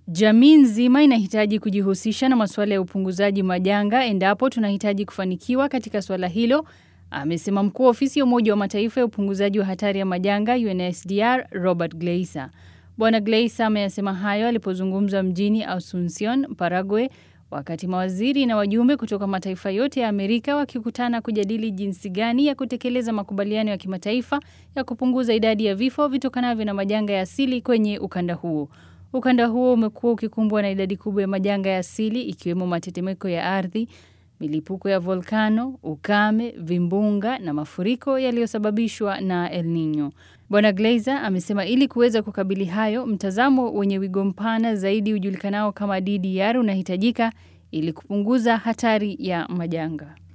Jamii nzima inahitaji kujihusisha na masuala ya upunguzaji majanga endapo tunahitaji kufanikiwa katika swala hilo, amesema mkuu wa ofisi ya Umoja wa Mataifa ya upunguzaji wa hatari ya majanga UNSDR Robert Gleiser. Bwana Gleiser ameyasema hayo alipozungumza mjini Asuncion, Paraguay, wakati mawaziri na wajumbe kutoka mataifa yote ya Amerika wakikutana kujadili jinsi gani ya kutekeleza makubaliano ya kimataifa ya kupunguza idadi ya vifo vitokanavyo na majanga ya asili kwenye ukanda huo. Ukanda huo umekuwa ukikumbwa na idadi kubwa ya majanga ya asili ikiwemo matetemeko ya ardhi, milipuko ya volkano, ukame, vimbunga na mafuriko yaliyosababishwa na El Nino. Bwana Gleiser amesema ili kuweza kukabili hayo, mtazamo wenye wigo mpana zaidi ujulikanao kama DDR unahitajika ili kupunguza hatari ya majanga.